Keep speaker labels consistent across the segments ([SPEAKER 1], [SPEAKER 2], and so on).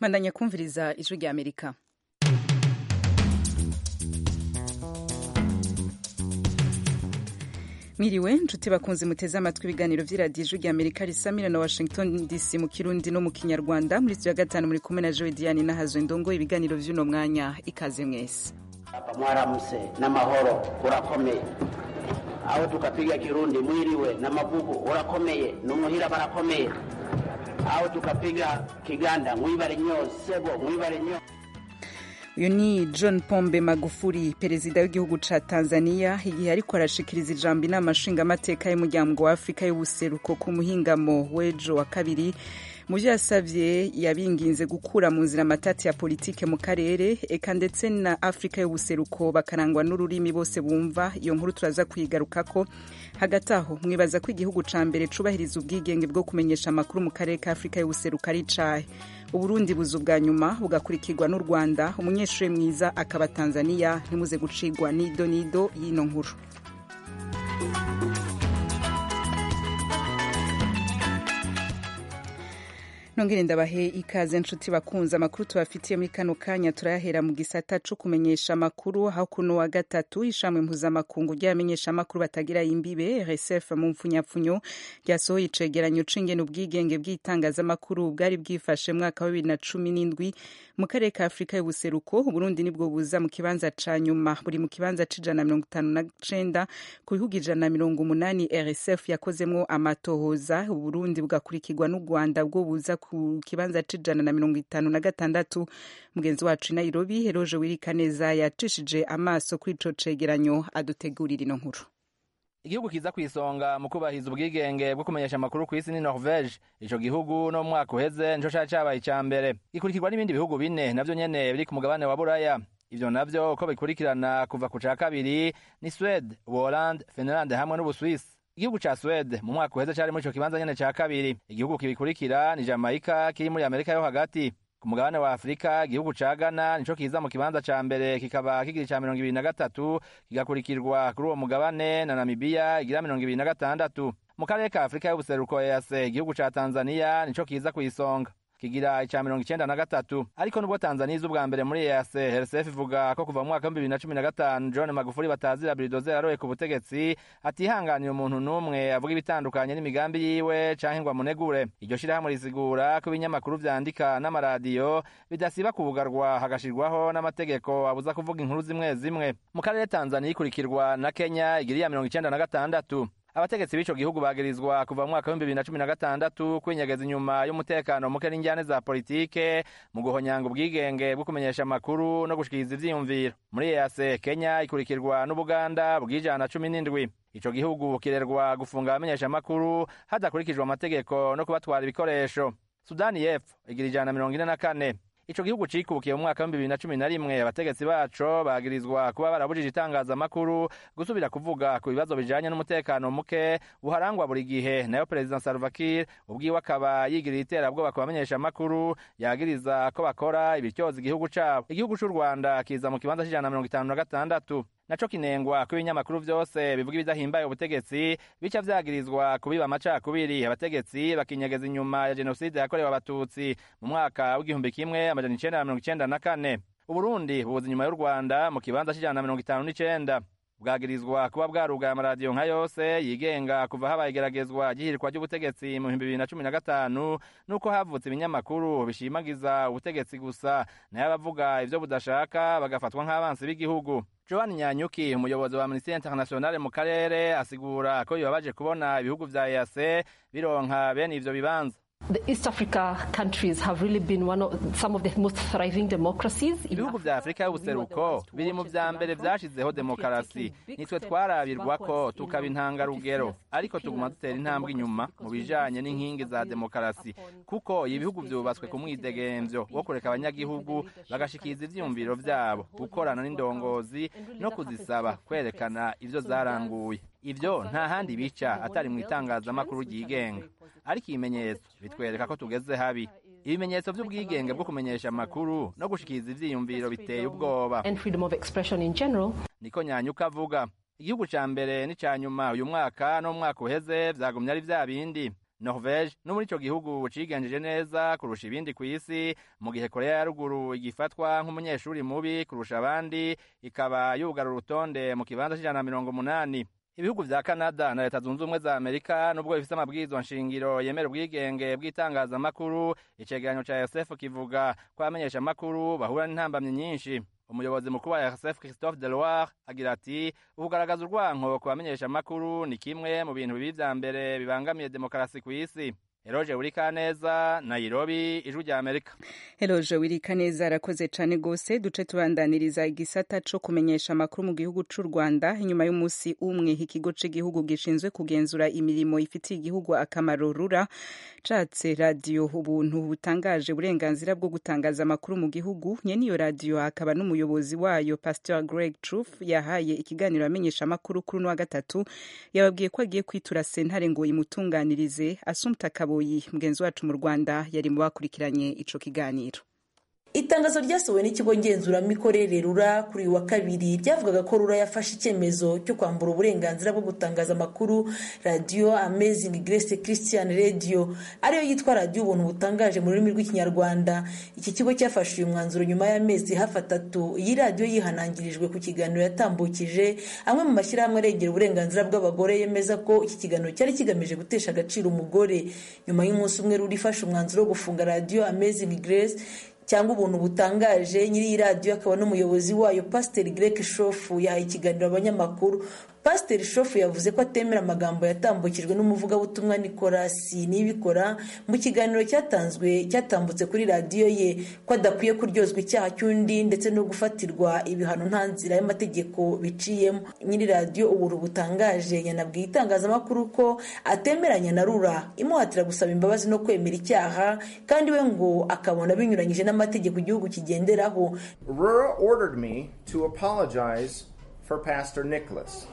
[SPEAKER 1] mandanya kumviriza ijwi rya amerika mwiriwe nshuti bakunze muteze amatwi ibiganiro vy'iradiyo ijwi rya amerika risamira na washington dc mu kirundi no mu kinyarwanda muri studio ya gatanu muri kumwe na joe diane nahazo indongo ibiganiro vy'uno mwanya ikaze mwese
[SPEAKER 2] mwaramuse n'amahoro urakomeye aho tukapiga kirundi mwiriwe na mavugo urakomeye numuhira barakomeye aho tukapiga kiganda mwibare nyo sebo mwibare nyo
[SPEAKER 1] uyu ni john pombe magufuri perezida w'igihugu ca tanzania igihe ariko arashikiriza ijambo inama nshingamateka y'umuryango wa afurika y'ubuseruko ku muhingamo w'ejo wa kabiri mu vyo yasavye yabinginze gukura mu nzira amatati ya politike mu karere eka ndetse na afurika y'ubuseruko bakarangwa n'ururimi bose bumva iyo nkuru turaza kuyigarukako hagati aho mwibaza ko igihugu ca mbere cubahiriza ubwigenge bwo kumenyesha amakuru mu karere ka afurika y'ubuseruko ari icahe uburundi buza ubwa nyuma bugakurikirwa n'u rwanda umunyeshuri mwiza akaba tanzania ntimuze gucigwa nido nido y'ino nkuru nongere ndabahe ikaze nshuti bakunze amakuru tubafitiye muri kano kanya turayahera mu gisata co kumenyesha amakuru aho kuno wa gatatu ishamwe mpuzamakungu ry'abamenyesha amakuru batagira imbibe rsf mu mpfunyapfunyo ryasohoye icegeranyo c'ingene ubwigenge bw'itangazamakuru bwari bwifashe mwaka wa bibiri na cumi n'indwi mu karere ka afurika y'ubuseruko uburundi nibwo buza mu kibanza ca nyuma buri mu kibanza c'ijana na mirongo itanu na cenda ku bihugu ijana na mirongo umunani rsf yakozemwo amatohoza uburundi bugakurikirwa n'u rwanda bwo buza ku kibanza c'ijana na mirongo itanu na gatandatu mugenzi wacu i nairobi heroje wirikaneza yacishije amaso kuri ico cegeranyo adutegurira ino nkuru
[SPEAKER 3] igihugu kiza ku isonga mu kubahiriza ubwigenge bwo kumenyesha amakuru ku isi ni norvege ico gihugu no mu mwaka uheze nico cari cabaye ica mbere gikurikirwa n'ibindi bihugu bine navyo nyene biri ku mugabane wa buraya ivyo navyo uko bikurikirana kuva ku ca kabiri ni swede uholande finlande hamwe n'ubuswisi igihugu ca swede mu mwaka uheze cari muri ico kibanza nyene ca kabiri igihugu kibikurikira ni jamaica kiri muri amerika yo hagati ku mugabane wa afurika igihugu ca ghana nico kiza mu kibanza ca mbere kikaba kigira ica mirongo ibiri na gatatu kigakurikirwa kuri uwo mugabane na namibiya igira mirongo ibiri na gatandatu mu karere ka afurika y'ubuseruko ease igihugu ca tanzaniya nico kiza kw'isonga kigira ica mirongo icenda na gatatu ariko nubwo tanzaniya iza ubwa mbere muri ease rsf ivuga ko kuva mu mwaka w'ibihumbi bibiri na cumi na gatanu john magufuri batazira biridoze yaroye ku butegetsi atihanganiye umuntu n'umwe avuga ibitandukanye n'imigambi yiwe canke ngo amunegure iryo shirahamwe risigura ko ibinyamakuru vyandika n'amaradiyo bidasiba kubugarwa hagashirwaho n'amategeko abuza kuvuga inkuru zimwe zimwe mu karere tanzaniya ikurikirwa na kenya igira iya mirongo icenda na gatandatu abategetsi b'ico gihugu bagirizwa kuva mu mwaka w'ibihumbi bibiri na cumi na gatandatu kwinyegeza inyuma y'umutekano muke n'injyane za politike mu guhonyanga ubwigenge bwo kumenyesha amakuru no gushikiriza ivyiyumviro muri ease kenya ikurikirwa n'ubuganda bw'ijana cumi n'indwi ico gihugu kirerwa gufunga abamenyesha amakuru hadakurikijwe amategeko no kubatwara ibikoresho sudani y'epfo igira ijana mirongo ine na kane ico gihugu cikukiye mu mwaka w'ibihumbi bibiri na cumi na rimwe abategetsi baco bagirizwa kuba barabujije itangazamakuru gusubira kuvuga ku bibazo bijanye n'umutekano muke buharangwa buri gihe nayo perezida salva kiir ubwiwe akaba yigirira iterabwoba ku bamenyesha amakuru yagiriza ko bakora ibityoza igihugu cabo igihugu c'u rwanda kiza mu kibanza c'ijana na mirongo itanu na gatandatu naco kinengwa ko ibinyamakuru vyose bivuga ibidahimbaye ubutegetsi bica vyagirizwa kubiba amacakubiri abategetsi bakinyegeza inyuma ya jenoside yakorewe abatutsi mu mwaka w'igihumbi kimwe amajana icenda na mirongo icenda na kane uburundi buza inyuma y'u rwanda mu kibanza c'ijana na mirongo itanu n'icenda bwagirizwa kuba bwarugaye amaradiyo nka yose yigenga kuva habaye igeragezwa ry'ihirikwa ry'ubutegetsi mu bihumbi bibiri na cumi na gatanu n'uko havutse ibinyamakuru bishimagiza ubutegetsi gusa nayo abavuga ivyo budashaka bagafatwa nk'abansi b'igihugu joan nyanyuki umuyobozi wa minisiteri internationale mu karere asigura ko bibabaje kubona ibihugu vya ease bironka bene ivyo bibanza
[SPEAKER 4] The East Africa countries have really been one of, some of the most thriving democracies.
[SPEAKER 3] ibihugu vya afurika y'ubuseruko biri mu vya mbere vyashizeho demokarasi nitwe twarabirwako tukaba intangarugero ariko tuguma dutera intambwe inyuma mu bijanye n'inkingi za demokarasi kuko ibihugu vyubatswe ku mwidegemvyo wo kureka abanyagihugu bagashikiriza ivyiyumviro vyabo gukorana n'indongozi no kuzisaba kwerekana ivyo zaranguye ivyo nta handi bica atari mu itangazamakuru ryigenga ariko ibimenyetso bitwereka ko tugeze habi ibimenyetso vy'ubwigenge bwo kumenyesha amakuru no gushikiriza ivyiyumviro biteye ubwoba
[SPEAKER 4] and freedom of expression in general.
[SPEAKER 3] niko nyanyuka avuga igihugu ca mbere n'ica nyuma uyu mwaka no mu mwaka uheze vyagumye ari vya bindi norvege no muri ico gihugu cigenjeje neza kurusha ibindi ku isi mu gihe korea ya ruguru igifatwa nk'umunyeshuri mubi kurusha abandi ikaba yugara urutonde mu kibanza c'ijana na mirongo umunani ibihugu vya canada na leta zunze ubumwe za amerika nubwo bifise amabwirizwa nshingiro yemera ubwigenge bw'itangazamakuru icegeranyo ca rsf kivuga ko abamenyeshamakuru bahura n'intambamyi nyinshi umuyobozi mukuru wa rsf christophe deloire agira ati ukugaragaza urwanko ku bamenyeshamakuru ni kimwe mu bintu bibi vya mbere bibangamiye demokarasi ku isi eroje wurikaneza nairobi ijwi rya amerika
[SPEAKER 1] Eloje Wirikaneza arakoze cane gose duce tubandaniriza igisata co kumenyesha amakuru mu gihugu c'u Rwanda inyuma y'umunsi umwe ikigo c'igihugu gishinzwe kugenzura imirimo ifitiye igihugu akamaro rura catse radio ubuntu butangaje uburenganzira bwo gutangaza amakuru mu gihugu nyene iyo radio akaba n'umuyobozi wayo Pastor Greg Truth yahaye ikiganiro amenyesha amakuru kuri uno wa gatatu yababwiye ko agiye kwitura sentare ngo imutunganirize Assumpta Kaboyi mugenzi wacu mu Rwanda yari mu bakurikiranye ico kiganiro
[SPEAKER 5] itangazo ryasohowe n'ikigo ngenzuramikorere rura kuri uyu wa kabiri ryavugaga ko rura yafashe icyemezo cyo kwambura uburenganzira bwo gutangaza amakuru radiyo amazing grace christian radio ariyo yitwa radiyo ubuntu butangaje mu rurimi rw'ikinyarwanda iki kigo cyafashe uyu mwanzuro nyuma y'amezi hafi atatu iyi radiyo yihanangirijwe ku kiganiro yatambukije amwe mu mashyirahamwe arengera uburenganzira bw'abagore yemeza ko iki kiganiro cyari kigamije gutesha agaciro umugore nyuma y'umunsi umwe rura ifashe umwanzuro wo gufunga radiyo amazing grace cyangwa ubuntu butangaje nyiri iyi radiyo akaba n'umuyobozi wayo pasiteri greg shofu yahaye ikiganiro abanyamakuru pasiteri shofu yavuze ko atemera amagambo yatambukijwe n'umuvugabutumwa nikolasi nibikora mu kiganiro cyatanzwe cyatambutse kuri radiyo ye ko adakwiye kuryozwa icyaha cy'undi ndetse no gufatirwa ibihano nta nzira y'amategeko biciyemo nyiri radiyo ubuntu butangaje yanabwiye itangazamakuru ko atemeranya na rura imuhatira gusaba imbabazi no kwemera icyaha kandi we ngo akabona binyuranyije n'amategeko igihugu kigenderaho
[SPEAKER 6] Rura ordered me to apologize for Pastor Nicholas.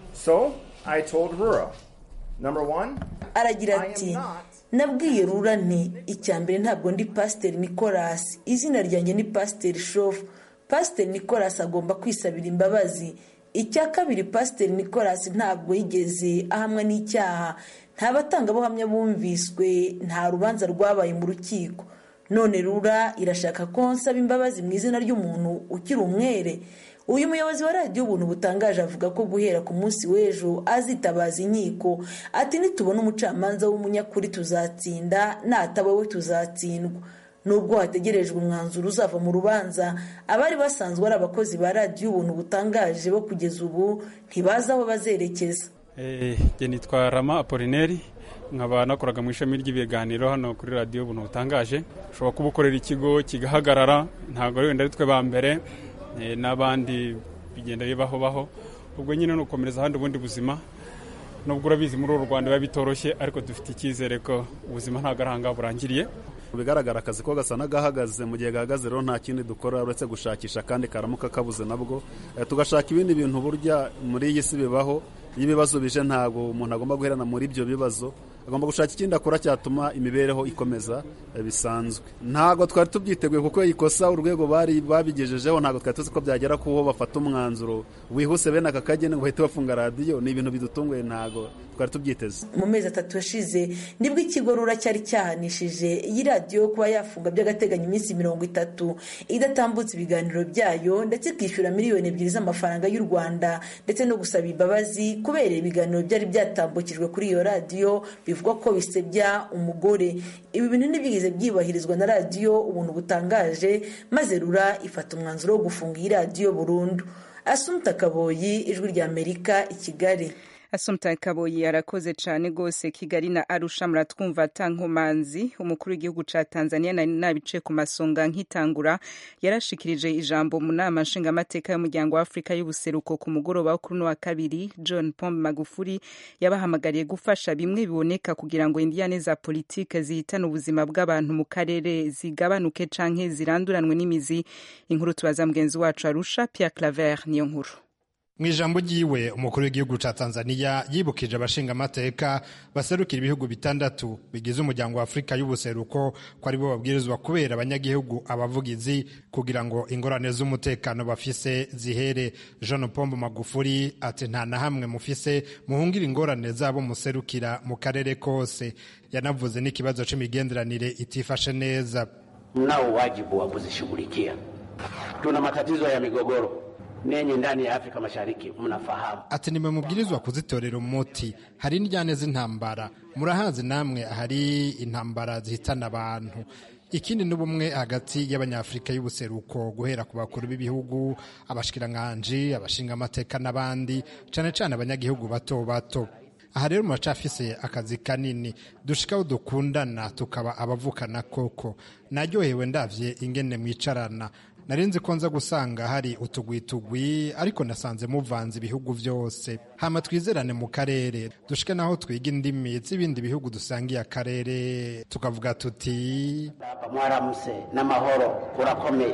[SPEAKER 6] So I told Rura, number one,
[SPEAKER 5] aragira
[SPEAKER 6] I am
[SPEAKER 5] ati
[SPEAKER 6] not
[SPEAKER 5] nabwiye rura nti icya mbere ntabwo ndi pasiteri nicolas izina ryanjye ni pasiteri shofu pasiteri nicolas agomba kwisabira imbabazi icya kabiri pasiteri nicolas ntabwo yigeze ahamwa n'icyaha nta batangabuhamya bumviswe nta rubanza rwabaye mu rukiko none rura irashaka ko nsaba imbabazi mu izina ry'umuntu ukiri umwere uyu muyobozi wa radiyo ubuntu butangaje avuga ko guhera ku munsi w'ejo azitabaza inkiko ati nitubona umucamanza w'umunyakuri tuzatsinda nataba we tuzatsindwa nubwo hategerejwe umwanzuro uzava mu rubanza abari basanzwe ari abakozi ba radiyo ubuntu butangaje bo kugeza ubu ntibazi aho bazerekeza
[SPEAKER 7] njye nitwa rama apolineri nkaba nakoraga mu ishami ry'ibiganiro hano kuri radiyo ubuntu butangaje ushobora kuba ukorera ikigo kigahagarara ntabwo wenda ari twe ba mbere eh, n'abandi bigenda bibaho baho ubwo nyine ni ukomereza ahandi ubundi buzima nubwo urabizi muri uru rwanda biba bitoroshye ariko dufite icyizere ko ubuzima ntabwo ari ahangaha burangiriye
[SPEAKER 8] mu bigaragara akazi ko gasa n'agahagaze mu gihe gahagaze rero nta kindi dukora uretse gushakisha kandi karamuka kabuze nabwo Eh, tugashaka ibindi bintu burya muri iyi si bibaho iyo ibibazo bije ntabwo umuntu agomba guherana muri ibyo bibazo agomba gushaka ikindi akora cyatuma imibereho ikomeza eh, bisanzwe ntabwo twari tubyiteguye kuko ikosa urwego bari babigejejeho ntabwo twari tuzi ko byagera kuho bafata umwanzuro wihuse bene aka kageni ngo bahite bafunga radiyo ni ibintu bidutunguye ntabwo twari tubyiteze
[SPEAKER 5] mu mezi atatu yashize nibwo ikigo rura cyari cyahanishije iyi radiyo kuba yafunga by'agateganyo iminsi mirongo itatu idatambutse ibiganiro byayo ndetse ikishyura miliyoni ebyiri z'amafaranga y'u rwanda ndetse no gusaba imbabazi kubera ibiganiro byari byatambukijwe kuri iyo radiyo bivugwa ko bisebya umugore ibi bintu ntibigeze byubahirizwa na radiyo ubuntu butangaje maze rura ifata umwanzuro wo gufunga iyi radiyo burundu asumta kaboyi ijwi rya amerika i kigali
[SPEAKER 1] Assumpta Kaboyi arakoze cane gose Kigali na Arusha muratwumva tankomanzi umukuru w'igihugu ca Tanzania nari nabice ku masonga nkitangura yarashikirije ijambo mu nama nshingamateka y'umuryango wa Afrika y'ubuseruko ku mugoroba wo kuri uno wa kabiri John Pombe Magufuli yabahamagariye gufasha bimwe biboneka kugira ngo indiyane za politike zihitana ubuzima bw'abantu mu karere zigabanuke canke ziranduranwe n'imizi inkuru tubaza mugenzi wacu Arusha Pierre Claver niyo nkuru
[SPEAKER 9] mu ijambo ryiwe umukuru w'igihugu ca tanzania yibukije abashingamateka baserukira ibihugu bitandatu bigize umuryango wa afurika y'ubuseruko ko aribo babwirizwa kubera abanyagihugu abavugizi kugira ngo ingorane z'umutekano bafise zihere jean pombo magufuri ati nta na hamwe mufise muhungira ingorane zabo muserukira mu karere kose yanavuze n'ikibazo c'imigenderanire itifashe neza
[SPEAKER 2] mnao wajibu wa kuzishughulikia tuna matatizo ya migogoro nenye ndani ya Afrika Mashariki mnafahamu.
[SPEAKER 9] Ati nimwe mubwirizwa kuzitorera umuti. Hari indyane z'intambara, murahazi namwe hari intambara zihitana abantu. Ikindi n'ubumwe hagati y'abanyafurika y'ubuseruko guhera ku bakuru b'ibihugu, abashikiranganji, abashinga amateka n'abandi, cane cane abanyagihugu bato bato. aha rero muracafise akazi kanini dushikaho dukundana tukaba abavukana koko naryohewe ndavye ingene mwicarana narinzi ko nza gusanga hari utugwitugwi ariko nasanze muvanze ibihugu vyose hama twizerane mu karere dushike naho twiga indimi z'ibindi bihugu dusangiye akarere tukavuga tuti
[SPEAKER 2] hapa mwaramse n'amahoro urakomeye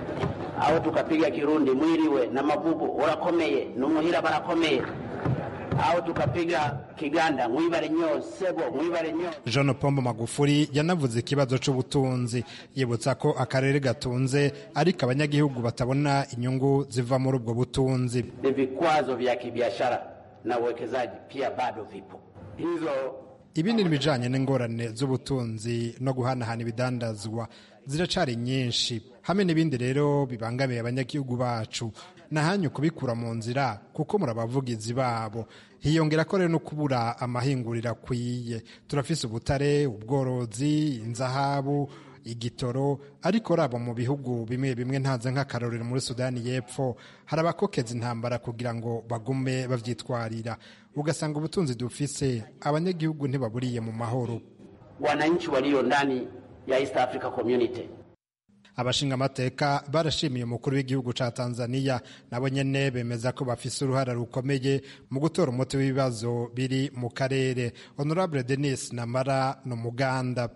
[SPEAKER 2] aho tukapiga kirundi mwiriwe na mavugo urakomeye n'umuhira barakomeye aho tukapiga kiganda mwibare nyo sebo mwibare nyo
[SPEAKER 9] Jean Pombo Magufuri yanavuze ikibazo c'ubutunzi yibutsa ko akarere gatunze ariko abanyagihugu batabona inyungu ziva muri ubwo butunzi
[SPEAKER 2] ni vikwazo vya kibiashara na uwekezaji pia bado vipo hizo
[SPEAKER 9] ibindi n'ibijanye n'ingorane z'ubutunzi no guhanahana ibidandazwa ziracari nyinshi hamwe n'ibindi rero bibangamiye abanyagihugu bacu nahanyu kubikura mu nzira kuko muri abavugizi babo hiyongera ko rero no kubura amahinguriro akwiye turafise ubutare ubworozi inzahabu igitoro ariko rabo mu bihugu bimwe bimwe ntaze nk'akarorero muri sudani y'epfo hari abakokeza intambara kugira ngo bagume bavyitwarira ugasanga ubutunzi dufise abanyagihugu ntibaburiye mu mahoro
[SPEAKER 2] wananchi walio ndani ya East Africa Community
[SPEAKER 9] abashinga amateka barashimiye umukuru w'igihugu ca Tanzania nabo nyene bemeza ko bafise uruhara rukomeye mu gutora umuti w'ibibazo biri mu karere honorable Denis Namara no muganda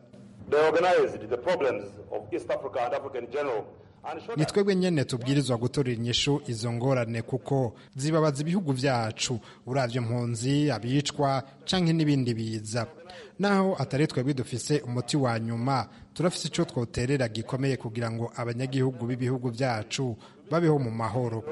[SPEAKER 9] ni twebwe nyene tubwirizwa gutorera inyishu izo ngorane kuko zibabaza ibihugu vyacu uravye mpunzi abicwa canke n'ibindi biza naho atari twebwe dufise umuti wa nyuma turafise ico twoterera gikomeye kugira ngo abanyagihugu b'ibihugu vyacu babeho mu mahoro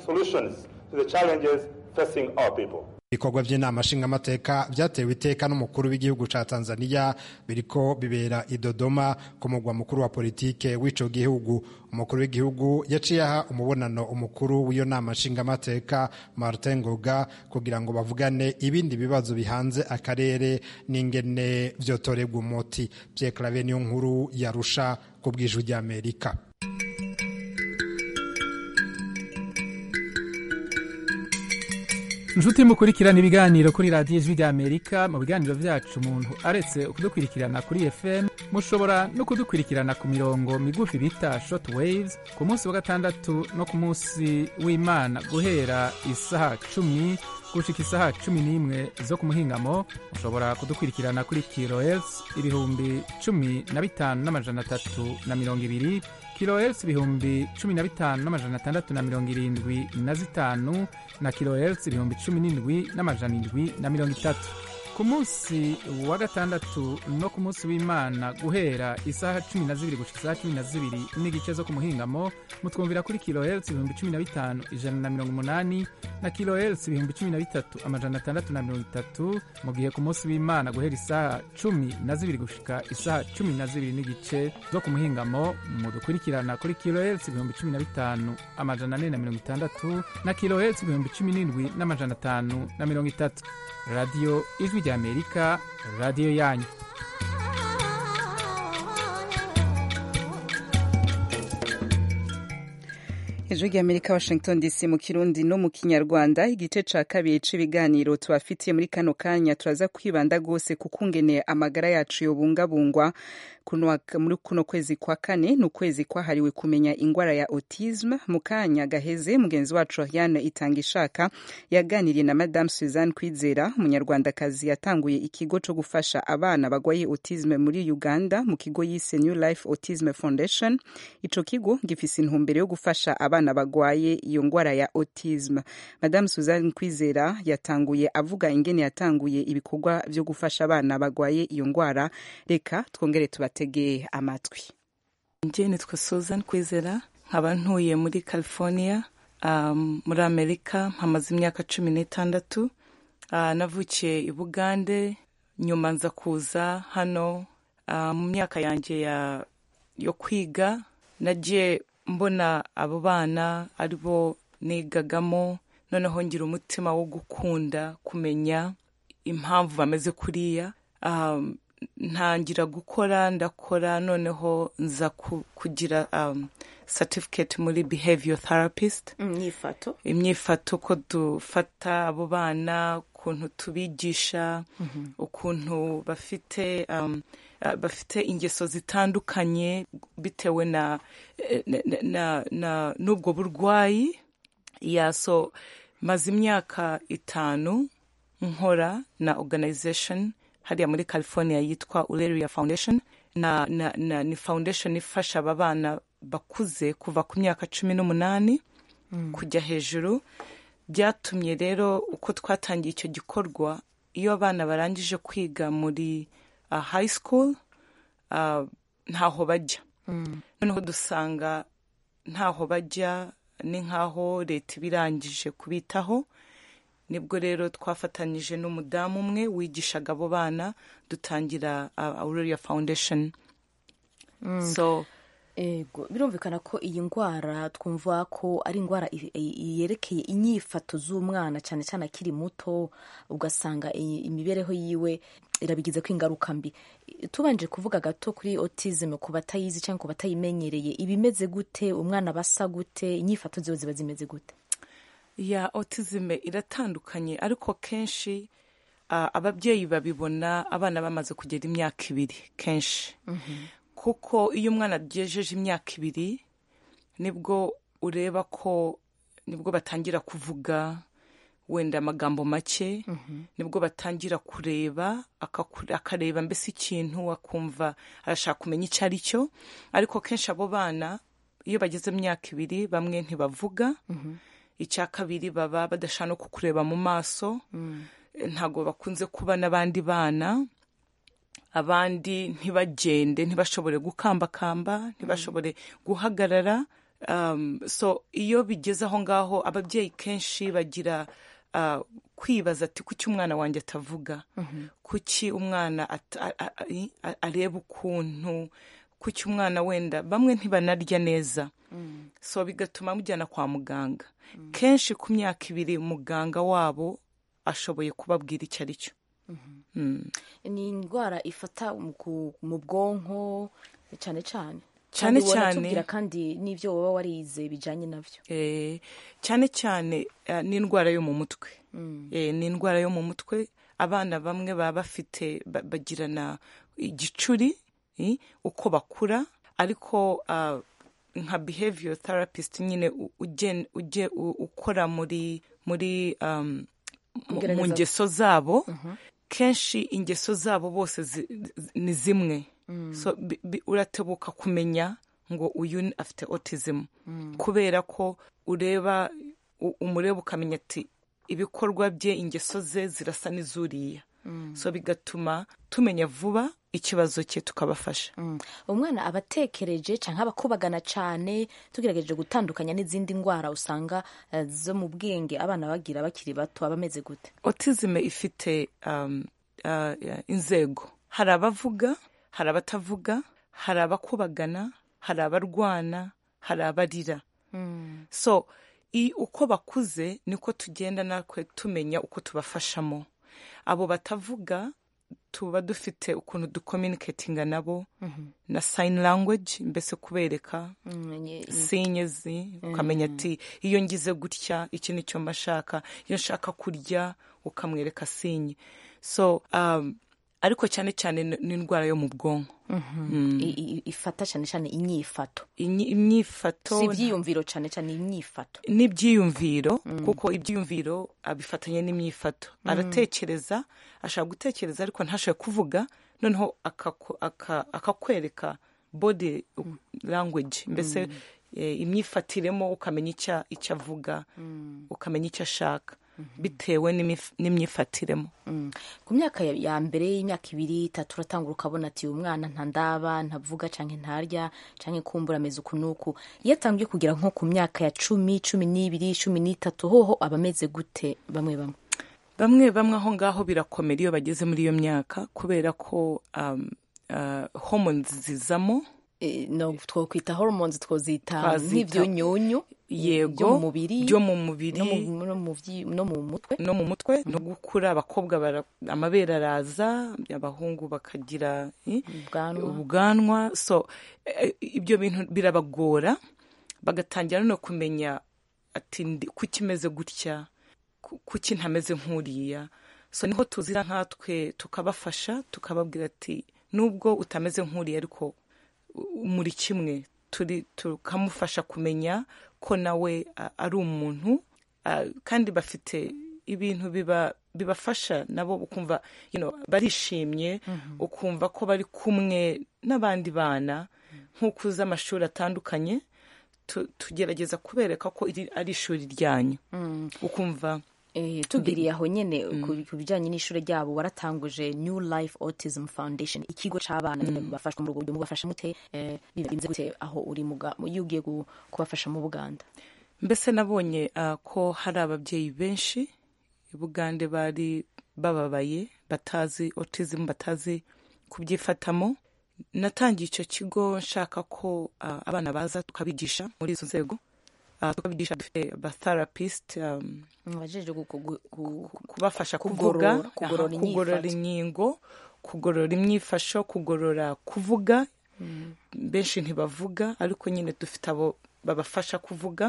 [SPEAKER 9] ibikorwa by'inama nshingamateka byatewe iteka n'umukuru w'igihugu ca tanzania biriko bibera i dodoma ku mugwa mukuru wa politike w'ico gihugu umukuru w'igihugu yaciye aha umubonano umukuru w'iyo nama nshingamateka martin ngoga kugira ngo bavugane ibindi bibazo bihanze akarere n'ingene vyotorerwa umuti vyeclave niyo nkuru yarusha ku bw'ijwi ry'amerika
[SPEAKER 10] inshuti mukurikirana ibiganiro kuri radiyo ijwi ry'amerika mu biganiro byacu umuntu aretse kudukurikirana kuri fm mushobora no kudukurikirana ku mirongo migufi bita short waves ku munsi wa gatandatu no ku munsi w'imana guhera isaha cumi gushika isaha cumi n'imwe zo ku muhingamo mushobora kudukurikirana kuri kilohertz ibihumbi cumi na bitanu n'amajana atatu na mirongo ibiri kilohertz ibihumbi cumi na bitanu n'amajana atandatu na mirongo irindwi na zitanu na kilohertz ibihumbi cumi n'indwi n'amajana indwi na mirongo itatu ku munsi wa gatandatu no ku munsi w'imana guhera isaha cumi na zibiri gushika isaha cumi na zibiri n'igice zo ku muhingamo mutwumvira kuri kilohertz ibihumbi cumi na bitanu ijana na mirongo umunani na kilohertz ibihumbi cumi na bitatu amajana atandatu na mirongo itatu mu gihe ku munsi w'imana guhera isaha cumi na zibiri gushika isaha cumi na zibiri n'igice zo ku muhingamo mudukurikirana kuri kilohertz ibihumbi cumi na bitanu amajana ane na mirongo itandatu na kilohertz ibihumbi cumi n'indwi n'amajana atanu na mirongo itatu radiyo ijwi ry'amerika radiyo yanyu
[SPEAKER 1] ijwi ry'amerika washington dc mu kirundi no mu kinyarwanda igice ca kabiri c'ibiganiro tubafitiye muri kano kanya turaza kwibanda rwose ku kungene amagara yacu yobungabungwa muri kuno kwezi kwa kane ni ukwezi kwahariwe kumenya ingwara ya autisme mu kanya gaheze mugenzi wacu Ariane itanga ishaka yaganiriye na madame Suzanne Kwizera umunyarwandakazi yatanguye ikigo co gufasha abana bagwaye autisme muri Uganda mu kigo yise New Life Autism Foundation ico kigo gifise intumbero yo gufasha abana abana bagwaye iyo ngwara ya autism madame suzanne kwizera yatanguye avuga ingene yatanguye ibikorwa vyo gufasha abana bagwaye iyo ngwara reka twongere tubategeye amatwi
[SPEAKER 11] njye nitwa susan kwizera nkaba ntuye muri california um, muri amerika mpamaze imyaka cumi n'itandatu uh, navukiye i bugande nyuma nza kuza hano uh, mu myaka yanjye ya yo kwiga nagiye mbona abo bana ari bo nigagamo noneho ngira umutima wo gukunda kumenya impamvu bameze kuriya um, ntangira gukora ndakora noneho nza kugira um, certificate muri behavior therapist
[SPEAKER 5] imyifato
[SPEAKER 11] imyifato ko dufata abo bana ukuntu tubigisha ukuntu bafite um, uh, bafite ingeso zitandukanye bitewe na na na n'ubwo burwayi ya so maze imyaka itanu nkora na organization hariya muri california yitwa uleria foundation na, na, na ni foundation ifasha aba bana bakuze kuva ku myaka cumi n'umunani mm. kujya hejuru byatumye rero uko twatangiye icyo gikorwa iyo abana barangije kwiga muri uh, high school uh, ntaho bajya mm. noneho dusanga ntaho bajya ni nk'aho leta iba irangije kubitaho nibwo rero twafatanyije n'umudamu umwe wigishaga abo bana dutangira aurora foundation
[SPEAKER 12] so ego birumvikana ko iyi ndwara twumva ko ari indwara yerekeye inyifato z'umwana cyane cyane akiri muto ugasanga imibereho yiwe irabigize ko ingaruka mbi tubanje kuvuga gato kuri autism ku batayizi cyangwa ku batayimenyereye ibimeze gute umwana basa gute inyifato ziwe ziba zimeze gute
[SPEAKER 11] ya autism iratandukanye ariko kenshi uh, ababyeyi babibona abana bamaze kugera imyaka ibiri kenshi mm -hmm. kuko iyo umwana agejeje imyaka ibiri nibwo ureba ko nibwo batangira kuvuga wenda amagambo make mm -hmm. nibwo batangira kureba akareba mbese ikintu akumva arashaka kumenya icyo ari cyo ariko kenshi abo bana iyo bageze mu myaka ibiri bamwe ntibavuga mm -hmm. icya kabiri baba badashaka no kukureba mu maso ntabwo bakunze kuba n'abandi bana abandi ntibagende ntibashobore gukambakamba ntibashobore guhagarara so iyo bigeze aho ngaho ababyeyi kenshi bagira kwibaza ati kuki umwana wanjye atavuga kuki umwana areba ukuntu kuki umwana wenda bamwe ntibanarya neza so bigatuma mujyana kwa muganga kenshi ku myaka ibiri muganga wabo ashoboye kubabwira icyo ari cyo
[SPEAKER 12] ni indwara ifata mu bwonko cyane cyane
[SPEAKER 11] cyane cyane
[SPEAKER 12] kandi n'ibyo waba warize bijyanye nabyo
[SPEAKER 11] cyane cyane ni indwara yo mu mutwe ni indwara yo mu mutwe abana bamwe baba bafite bagirana igicuri uko bakura ariko nka behavior therapist nyine ujye ukora muri muri mu ngeso zabo kenshi ingeso zabo bose ni zimwe uratebuka kumenya ngo uyu afite autism kubera ko ureba umureba ukamenya ati ibikorwa bye ingeso ze zirasa n'izuriya so bigatuma tumenya vuba ikibazo cye tukabafasha
[SPEAKER 12] umwana aba atekereje cyangwa aba akubagana cyane tugerageje gutandukanya n'izindi ndwara usanga zo mu bwenge abana bagira bakiri bato aba ameze gute
[SPEAKER 11] autism ifite inzego hari abavuga hari abatavuga hari abakubagana hari abarwana hari abarira so uko bakuze niko tugenda natwe tumenya uko tubafashamo abo batavuga tuba dufite ukuntu dukominiketinga nabo na sayini language mbese kubereka sinyezi ukamenya ati iyo ngize gutya iki ni cyo mbashaka iyo nshaka kurya ukamwereka sinye so ariko cyane cyane ni indwara yo mu bwonko
[SPEAKER 12] ifata cyane cyane inyifato
[SPEAKER 11] imyifato
[SPEAKER 12] si ibyiyumviro cyane cyane imyifato
[SPEAKER 11] n'ibyiyumviro kuko ibyiyumviro abifatanya n'imyifato aratekereza ashaka gutekereza ariko ntashobore kuvuga noneho akakwereka body language mbese eh, imyifatiremo ukamenya icyo icyo avuga ukamenya icyo ashaka bitewe n'imif- n'imyifatiremo
[SPEAKER 12] Mm. ku myaka ya- ya mbere y'imyaka ibiri itatu uratangura ukabona ati uyu mwana ntandaba ntavuga canke ntarya canke kumbura ameze uku n'uku iyo atangiye kugera nko ku myaka ya cumi cumi n'ibiri cumi n'itatu hoho aba ameze gute bamwe bamwe
[SPEAKER 11] bamwe bamwe aho ngaho birakomera iyo bageze muri iyo myaka kubera ko um, uh, hormones zizamo
[SPEAKER 12] Eh, no twokwita hormones twozita
[SPEAKER 11] Twazita-
[SPEAKER 12] nk'ivyunyunyu
[SPEAKER 11] yego
[SPEAKER 12] byo mu mubiri
[SPEAKER 11] byo mu mubiri
[SPEAKER 12] no mu- no mu vyi- no mu mutwe
[SPEAKER 11] no mu mutwe no gukura abakobwa bara- amabere araza abahungu bakagira eh,
[SPEAKER 12] Ubwanwa.
[SPEAKER 11] ubwanwa so eh, ibyo bintu birabagora bagatangira no kumenya ati ndi- kuki imeze gutya ku- kuki ntameze nk'uriya so niho tuzira nkatwe tukabafasha tukababwira ati nubwo utameze nk'uriya ariko u- muri kimwe turi tukamufasha kumenya ko nawe a- ari umuntu a, kandi bafite ibintu biba bibafasha nabo ukumva you know, barishimye ukumva ko bari kumwe n'abandi bana nk'uko uzi amashuri atandukanye tu- tugerageza kubereka ko iri ari ishuri ryanyu ukumva
[SPEAKER 12] Eh, tubwiriye aho nyene ku ku bijanye n'ishure ryabo waratanguje new life autism foundation ikigo c'abana bafashwa mu rugo mubafasha mute eh, bimeze gute aho uri muga iyo ugiye gu- kubafasha mu buganda
[SPEAKER 11] mbese nabonye ah, ko hari ababyeyi benshi i bugande bari bababaye batazi autism batazi kubyifatamo natangiye icyo kigo nshaka ko ah, abana baza tukabigisha muri izo nzego Ah, tukabigisha dufite abatherapist um,
[SPEAKER 12] wajeje
[SPEAKER 11] kubafasha
[SPEAKER 12] kugorora-
[SPEAKER 11] kuvuga
[SPEAKER 12] kugorora
[SPEAKER 11] aha, kugorora
[SPEAKER 12] inyifato.
[SPEAKER 11] inkingo kugorora imyifasho kugorora kuvuga benshi ntibavuga ariko nyine dufite abo babafasha kuvuga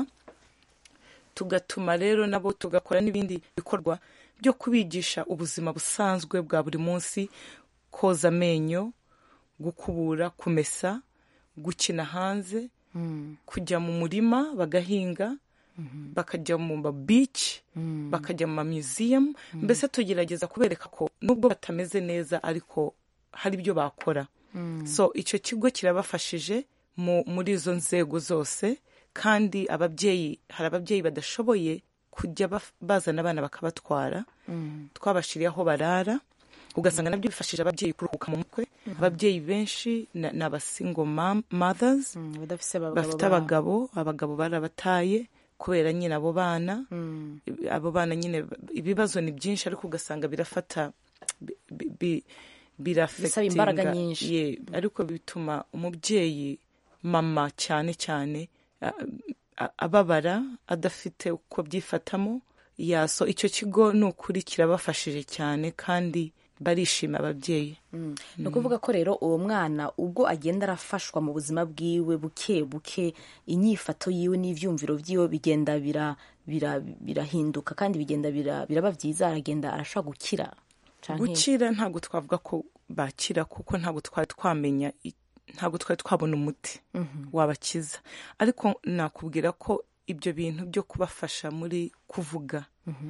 [SPEAKER 11] tugatuma rero nabo tugakora n'ibindi bikorwa byo kubigisha ubuzima busanzwe bwa buri munsi koza amenyo gukubura kumesa gukina hanze kujya mu murima bagahinga bakajya mu ma beach bakajya mu ma museum mbese tugerageza kubereka ko nubwo batameze neza ariko hari ibyo bakora so icyo kigo kirabafashije mu- muri izo nzego zose kandi ababyeyi hari ababyeyi badashoboye kujya baf- bazana abana bakabatwara twabashiriye aho barara ugasanga nabyo bifashije ababyeyi kuruhuka mu mutwe ababyeyi benshi na- ni abasingo mothers
[SPEAKER 12] badafise abagabo
[SPEAKER 11] bafite
[SPEAKER 12] babo.
[SPEAKER 11] abagabo abagabo barabataye kubera nyine abo bana abo bana nyine ibibazo ni byinshi ariko ugasanga birafata bi- bi- bi-
[SPEAKER 12] Bisaba imbaraga
[SPEAKER 11] birafegitinga
[SPEAKER 12] nyinshi.
[SPEAKER 11] ye ariko bituma umubyeyi mama cyane cyane a- a- ababara adafite uko byifatamo yaso icyo kigo ni ukuri kirabafashije cyane kandi barishima ababyeyi
[SPEAKER 12] ni ukuvuga ko rero uwo mwana ubwo agenda arafashwa mu buzima bwiwe buke buke inyifato yiwe n'ivyumviro vyiwe bigenda bira- bira- birahinduka kandi bigenda bira- biraba byiza aragenda arashobora gukira canke-
[SPEAKER 11] gukira ntabwo twavuga ko bakira kuko ntabwo twari twamenya i- ntabwo twari twabona umuti wabakiza ariko nakubwira ko ibyo bintu byo kubafasha muri kuvuga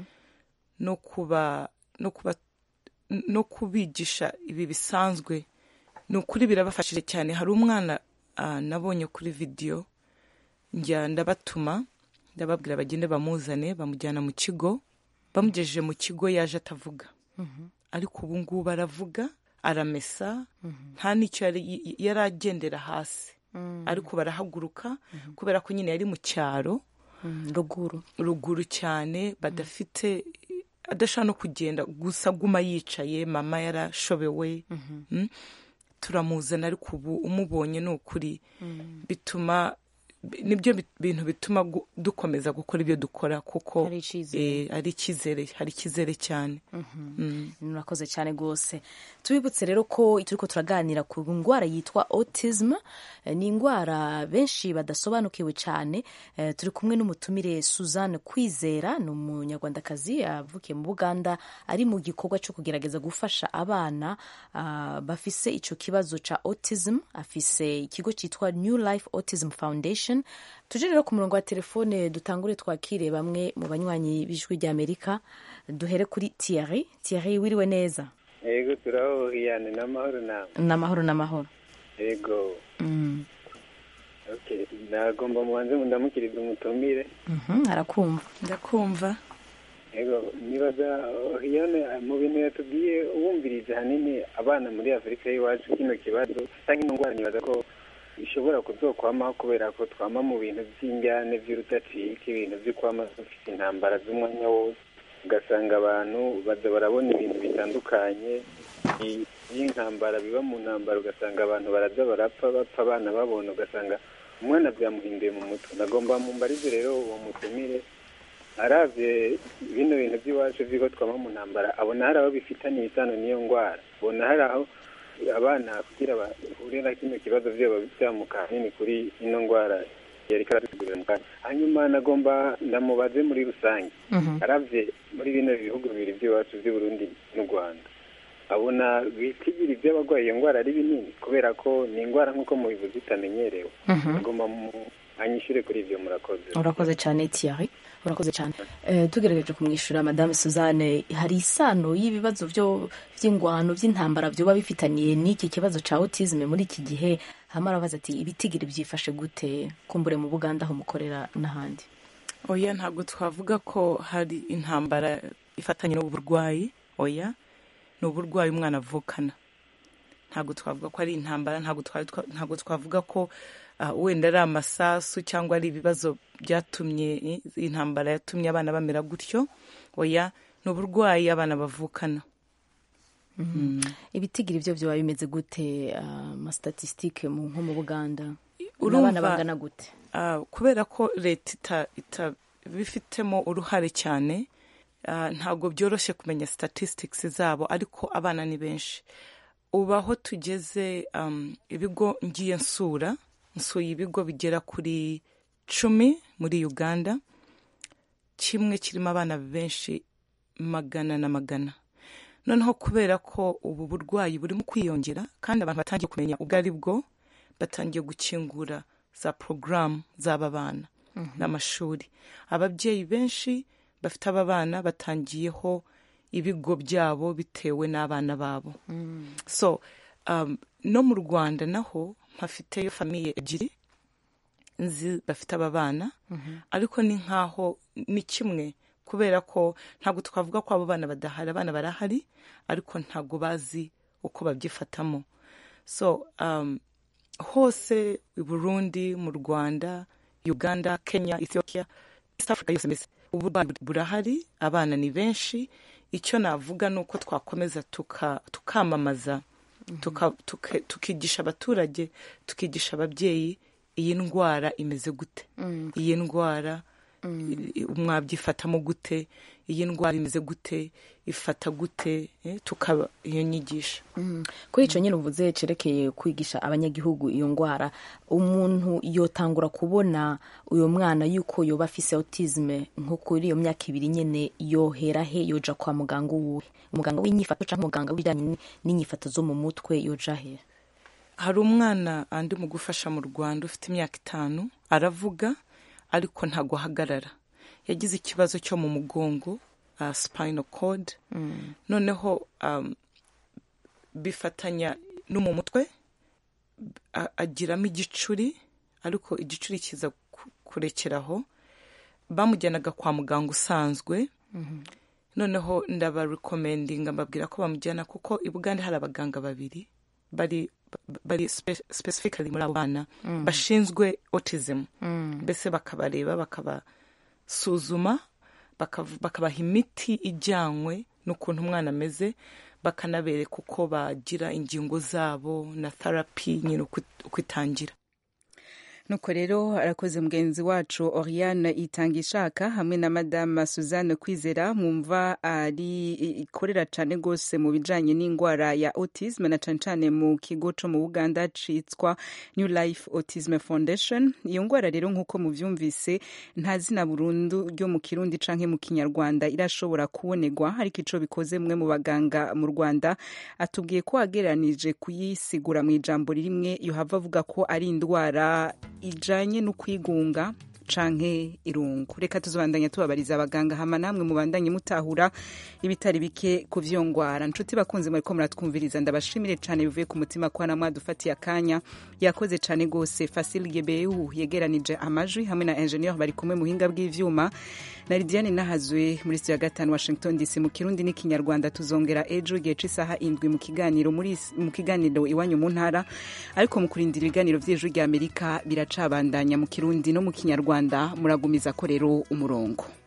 [SPEAKER 11] no kuba no kuba no kubigisha ibi bisanzwe ni ukuri birabafashije cyane hari umwana ah, nabonye kuri vidiyo njya ndabatuma ndababwira bagende bamuzane bamujyana mu kigo bamugejeje mu kigo yaje atavuga ariko ubu ngubu aravuga aramesa nta n'icyo yari yari agendera hasi ariko barahaguruka kubera ko nyine yari mu cyaro
[SPEAKER 12] ruguru
[SPEAKER 11] ruguru cyane badafite adashobora no kugenda gusa aguma yicaye mama yarashobewe Mm. turamuzana ariko ubu umubonye ni ukuri bituma nibyo bi- bintu bituma gu- dukomeza gukora ibyo dukora kuko
[SPEAKER 12] Hari icyizere.
[SPEAKER 11] eh, ari icyizere hari icyizere cyane Mm.
[SPEAKER 12] murakoze cyane rwose tubibutse rero ko turiko turaganira ku ndwara yitwa autism Eh, ni indwara benshi badasobanukiwe cyane Eh, turi kumwe n'umutumire suzanne kwizera ni umunyarwandakazi avukiye mu buganda ari mu gikorwa cyo kugerageza gufasha abana ah, bafise ico kibazo ca autism afise ikigo cyitwa new life autism foundation tuje rero ku murongo wa telefone dutangure twakire bamwe mu banywanyi b'ijwi ry'amerika duhere kuri Thierry Thierry wiriwe neza
[SPEAKER 13] yego turahohiyane n'amahoro nawe
[SPEAKER 12] n'amahoro n'amahoro
[SPEAKER 13] yego
[SPEAKER 12] Mm.
[SPEAKER 13] Okay, nagomba mubanze mundamukiriza umutumire
[SPEAKER 12] arakumva
[SPEAKER 11] ndakumva
[SPEAKER 13] yego nibaza hiyane mu bintu yatubwiye wumvirije hanini abana muri afurika y'iwacu kino kibazo cyangwa ino ndwara nibaza ko ishobora kuzokwamaho kubera ko twama mu bintu by'injyane by'urudacika ibintu byo kwama dufite intambara z'umwanya wose ugasanga abantu baza barabona ibintu bitandukanye by'intambara biba mu ntambara ugasanga abantu baraza barapfa bapfa abana babona ugasanga umwana byamuhinduye mu mutwe nagomba mumbarize rero uwo mutumire aravye bino bintu by'iwacu vy'iko twama mu ntambara abona hari aho bifitaniye isano n'iyo ndwara abona hari aho abana kugira bahure na kino kibazo vyoba vyamuka hanini kuri ino ndwara yariko aradusigurira mu kanya hanyuma nagomba ndamubaze muri rusange aravye muri bino bihugu bibiri vy'iwacu vy'uburundi n'u rwanda abona bitigira ivy'abagwaye iyo ndwara ari binini kubera ko ni indwara nk'uko mubivuze itamenyerewe agomba anyishure kuri ivyo murakoze
[SPEAKER 12] urakoze cyane Thierry urakoze cyane Eh, tugerageje kumwishyura madame suzanne hari isano y'ibibazo byo by'ingwano by'intambara byoba bifitaniye n'iki kibazo cya autisme muri iki gihe hama arabaza ati ibitigiri byifashe gute kumbure mu buganda aho mukorera n'ahandi
[SPEAKER 11] oya ntabwo twavuga ko hari intambara ifatanye n'uburwayi oya ni uburwayi umwana avukana ntabwo twavuga ko ari intambara ntabwo twari twa- ntabwo twavuga ko ah, wenda ari amasasu cyangwa ari ibibazo byatumye eh, intambara yatumye abana bamera gutyo oya ni uburwayi abana bavukana
[SPEAKER 12] ibitigiri byo byoba bimeze gute amastatisitike nko mu buganda
[SPEAKER 11] Urumva-
[SPEAKER 12] n'abana bangana gute
[SPEAKER 11] Ah, kubera ko leta ita- itabifitemo uruhare cyane ah, ntabwo byoroshye kumenya statistics zabo ariko abana ni benshi ubu aho tugeze um, ibigo ngiye nsura nsuye ibigo bigera kuri cumi muri uganda kimwe kirimo abana benshi magana na magana noneho kubera ko ubu burwayi burimo kwiyongera kandi abantu batangiye kumenya ubwo ari bwo batangiye gukingura za porogaramu z'aba bana n'amashuri ababyeyi benshi bafite aba bana batangiyeho ibigo byabo bitewe n'abana babo so um, no mu rwanda naho mpafiteyo famiye ebyiri nzi bafite aba bana ariko ni nkaho ni kimwe kubera ko ntabwo twavuga ko abo bana badahari abana barahari ariko ntabwo bazi uko babyifatamo so um, hose i burundi mu rwanda uganda kenya ethiopia east africa yose mbese uburwayi burahari abana ni benshi icyo navuga ni uko twakomeza tuka- tukamamaza tuka- tuka- tukigisha abaturage tukigisha ababyeyi iyi ndwara imeze gute
[SPEAKER 12] Mm.
[SPEAKER 11] iyi ndwara i- mwabyifatamo gute iyi ndwara imeze gute ifata gute eh, tukaba iyo nyigisho
[SPEAKER 12] Mm. kuri icyo nyine uvuze cerekeye kwigisha abanyagihugu iyo ndwara umuntu yotangura kubona uyu mwana yuko yoba afise autisme nko kuri iyo myaka ibiri nyine yohera he yoja kwa muganga uwuhe umuganga w'inyifato cyangwa umuganga w'ibijyanye n'inyifato zo mu mutwe yoja he
[SPEAKER 11] hari umwana andi mu gufasha mu rwanda ufite imyaka itanu aravuga ariko ntabwo ahagarara yagize ikibazo cyo mu mugongo uh, spinal cord noneho um, bifatanya no mu mutwe a- agiramo igicuri ariko igicuri kiza ku- kurekeraho bamujyanaga kwa muganga usanzwe noneho ndabarekomendinga mbabwira ko bamujyana kuko i bugande hari abaganga babiri bari bari spe- specifically muri abo bana
[SPEAKER 12] Mm.
[SPEAKER 11] bashinzwe autism
[SPEAKER 12] Mm.
[SPEAKER 11] mbese bakabareba bakabasuzuma bakav- bakabaha imiti ijyanywe n'ukuntu umwana ameze bakanabereka uko bagira ingingo zabo na therapy nyine uko uko itangira
[SPEAKER 1] nuko rero arakoze mugenzi wacu oriane itanga ishaka hamwe na madama suzanne kwizera mwumva ari ikorera cyane rwose mu bijyanye n'indwara ya autisme na cyane cyane mu kigo cyo mu buganda cyitwa new life autism foundation iyo ndwara rero nk'uko mubyumvise nta zina burundu ryo mu kirundi cyangwa mu kinyarwanda irashobora kubonerwa ariko icyo bikoze mwe mu baganga mu rwanda atubwiye ko wagereranije kuyisigura mu ijambo rimwe yohava avuga ko ari indwara ijanye no kwigunga canke irungu reka tuzobandanya tubabariza abaganga hama namwe mubandanye mutahura ibitari bike ku vyo ngwara nshuti bakunze mwariko muratwumviriza ndabashimire cane bivuye ku mutima kwa namwe dufatiye akanya yakoze cane gose Fasil Gebeu yegeranije amajwi hamwe na engineer bari kumwe muhinga bw'ivyuma na Lidiane Nahazwe muri studio ya gatanu Washington DC mu Kirundi n'ikinyarwanda tuzongera ejo igihe c'isaha indwi mu kiganiro muri mu kiganiro iwanyu mu ntara ariko mu kurindira ibiganiro vy'ejo rya Amerika biracabandanya mu Kirundi no mu kinyarwanda muragumiza ko rero umurongo